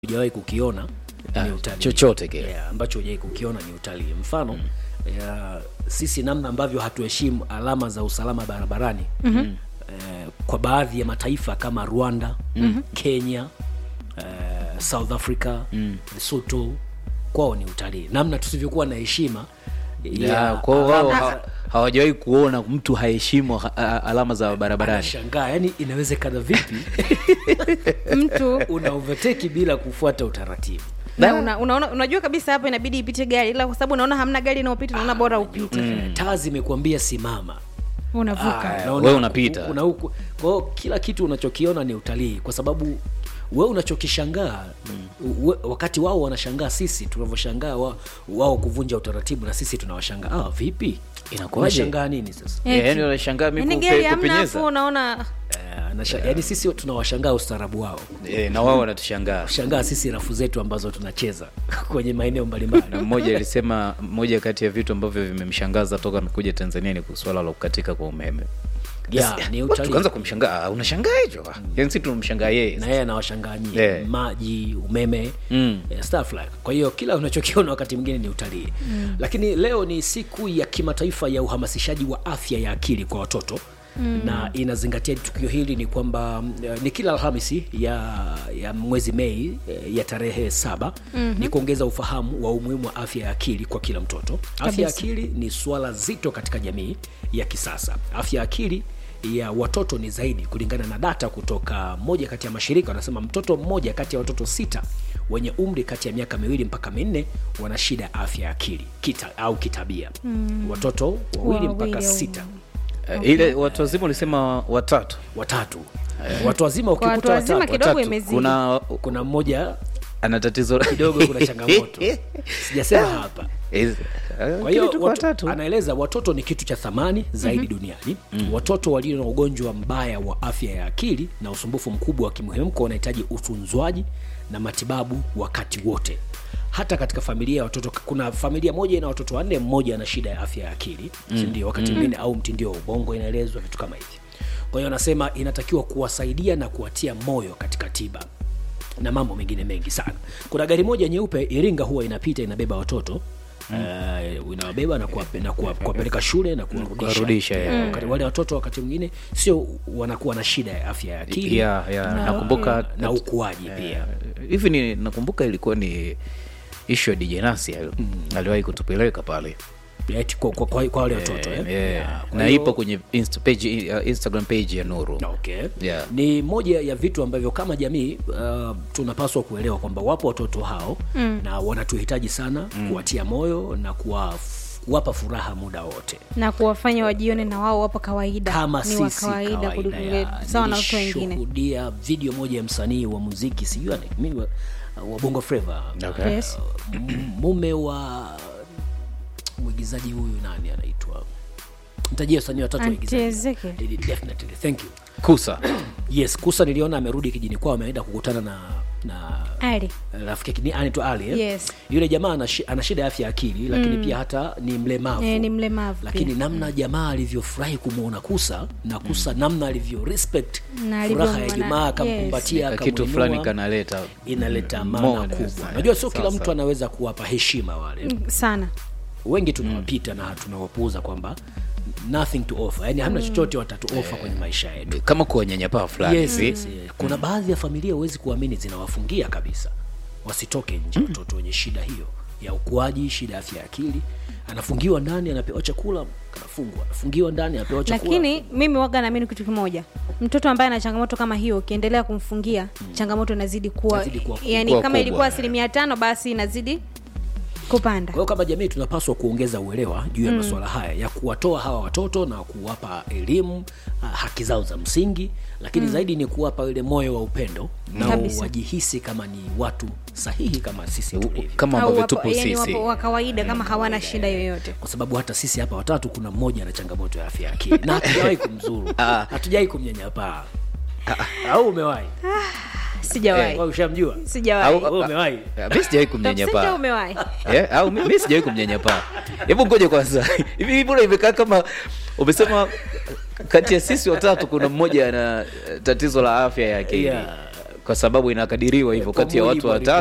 hujawahi kukiona Ah, ni utalii chochote kile. yeah, ambacho hujawahi kukiona ni utalii mfano ya, sisi namna ambavyo hatuheshimu alama za usalama barabarani mm-hmm. eh, kwa baadhi ya mataifa kama rwanda mm-hmm. kenya eh, south africa mm. lesotho kwao ni utalii namna tusivyokuwa na heshima Ya, kwa hiyo wao ha- hawajawahi kuona mtu haheshimu ha- a- alama za barabarani shangaa yani inawezekana vipi mtu una overtake bila kufuata utaratibu na una, unaona unajua kabisa hapa inabidi ipite gari ila kwa sababu unaona hamna gari inayopita unaona bora upite mm. taa zimekuambia simama unavuka Ah, na wewe unapita. una huku kwa hiyo kila kitu unachokiona ni utalii kwa sababu we unachokishangaa mm. wakati wao wanashangaa sisi tunavyoshangaa wa, wao kuvunja utaratibu na sisi tunawashangaa ah, vipi Inakuwaje? unashangaa nini sasa Yeah, yani wanashangaa mi yani kupe- gari hamna kupenyeza. afu unaona Eh, anasha- yaani sisi tunawashangaa ustaarabu wao Eh, na wao wanatushangaa shangaa sisi rafu zetu ambazo tunacheza kwenye maeneo mbalimbali na mmoja alisema moja kati ya vitu ambavyo vimemshangaza toka amekuja tanzania ni swala la kukatika kwa umeme yeah, ni Watu utalii tukaanza kumshangaa "Ah, unashangaa hicho Ah, yani si tunamshangaa yeye na yeye anawashangaa nyie Yeah. maji umeme Mm. eh, stuff like kwa hiyo kila unachokiona wakati mwingine ni utalii mm. lakini leo ni siku ya kimataifa ya uhamasishaji wa afya ya akili kwa watoto Mm. na inazingatia tukio hili ni kwamba mm, eh, ni kila alhamisi ya, ya mwezi mei eh, ya tarehe saba mm-hmm. ni kuongeza ufahamu wa umuhimu wa afya ya akili kwa kila mtoto afya ya Kabisa. akili ni swala zito katika jamii ya kisasa afya ya akili ya watoto ni zaidi kulingana na data kutoka moja kati ya mashirika wanasema mtoto mmoja kati ya watoto sita wenye umri kati ya miaka miwili mpaka minne wana shida ya afya ya akili kita, au kitabia mm. watoto wawili mpaka Wawili au- sita Eh, ile watu wazima ulisema watatu watatu watu wazima kwa watu ukikuta wazima watatu kidogo watatu. imezidi kuna kuna mmoja ana tatizo kidogo kuna changamoto sijasema hapa Is- eh, kwa hiyo kile tuko watu, watatu. anaeleza watoto ni kitu cha thamani zaidi mm-hmm. duniani mm. watoto walio na ugonjwa mbaya wa afya ya akili na usumbufu mkubwa wa kimuhemko wanahitaji utunzwaji na matibabu wakati wote hata katika familia ya watoto kuna familia moja ina watoto wanne mmoja ana shida ya afya ya akili mm. sindio wakati mwingine mm. au mtindio wa ubongo inaelezwa vitu kama hivi kwa hiyo anasema inatakiwa kuwasaidia na kuwatia moyo katika tiba na mambo mengine mengi sana kuna gari moja nyeupe iringa huwa inapita inabeba watoto Uh, inawabeba na kuwape- na kuwa- kuwapeleka shule na kuwarudisha kuwarudisha, Eh, yeah. wakati wale watoto wakati mwingine sio wanakuwa na shida ya afya ya akili Yeah, yeah. nakumbuka na ukuaji pia hivi ni nakumbuka ilikuwa ni ishu ya DJ Nasi al- aliwahi kutupeleka pale Eti kwa, kwa, kwa, kwa wale watoto eh? Eh, Yeah, kwa na hiyo- ipo kwenye insta page, uh, instagram page ya nuru okay. Yeah. ni moja ya vitu ambavyo kama jamii uh, tunapaswa kuelewa kwamba wapo watoto hao mm. na wanatuhitaji sana mm. kuwatia moyo na kuwa, kuwapa furaha muda wote na kuwafanya wajione na wao wapo kawaida kama ni wa sisi kawaida kawaida kuliko ya- sawa na watu wengine nilishuhudia video moja ya msanii wa muziki sijui ana- mimi wa, wa bongo flava Okay. yes. M- mume wa mwigizaji huyu nani anaitwa mtajia wasanii watatu Auntie waigizaji Ezekiel. Definitely, thank you kusa yes kusa niliona amerudi kijini kwao ameenda kukutana na na ali rafiki yake ni anaitwa ali eh? Yes. yule jamaa ana shi- ana shida ya afya ya akili lakini pia hata ni mlemavu Eh, ni mlemavu lakini pia. namna jamaa alivyofurahi kumwona kusa na kusa namna alivyo respect Na furaha ya alivyomwona- jamaa yes. akamkumbatia Ka kitu akamuinua, fulani kanaleta inaleta maana More, kubwa yes. najua sio kila Sasa. mtu anaweza kuwapa heshima wale sana wengi tunawapita na tunawapuuza kwamba nothing to offer yani hamna chochote watatu offer kwenye maisha yetu kama kuwanyanyapaa fulani yes, hivi. yes, yes. kuna baadhi ya familia huwezi kuamini zinawafungia kabisa wasitoke nje watoto wenye shida hiyo ya ukuaji shida ya afya ya akili anafungiwa ndani anapewa chakula anafungwa anafungiwa ndani anapewa chakula lakini mimi waga naamini kitu kimoja mtoto ambaye ana changamoto kama hiyo ukiendelea kumfungia changamoto inazidi kuwa, Inazidi kuwa kubwa. yani Kuwa kama kubwa, ilikuwa eh. asilimia tano basi inazidi kupanda kwa hiyo kama jamii tunapaswa kuongeza uelewa juu ya masuala haya ya kuwatoa hawa watoto na kuwapa elimu ah, haki zao za msingi lakini zaidi ni kuwapa ile moyo wa upendo nao Kabisa. wajihisi kama ni watu sahihi kama sisi tulivyo kama au ambavyo wapo, tupo yani sisi wapo wa kawaida kama hawana shida yoyote kwa sababu hata sisi hapa watatu kuna mmoja na changamoto ya afya ya akili na hatujawahi kumzuru hatujawahi kumnyanyapaa au umewahi sijawahi Wewe ushamjua sijawahi Au- Wewe umewahi Ah, mi sijawahi Tafsiri kumnyanyapaa umewahi Eh, au mi mi sijawahi kumnyanyapaa hebu ngoja kwanza hivi hivi mbona imekaa kama umesema kati ya sisi watatu kuna mmoja ana eh, tatizo la afya ya akili Yeah. kwa sababu inakadiriwa hivyo Kwa kati ya watu mujibu wa watatu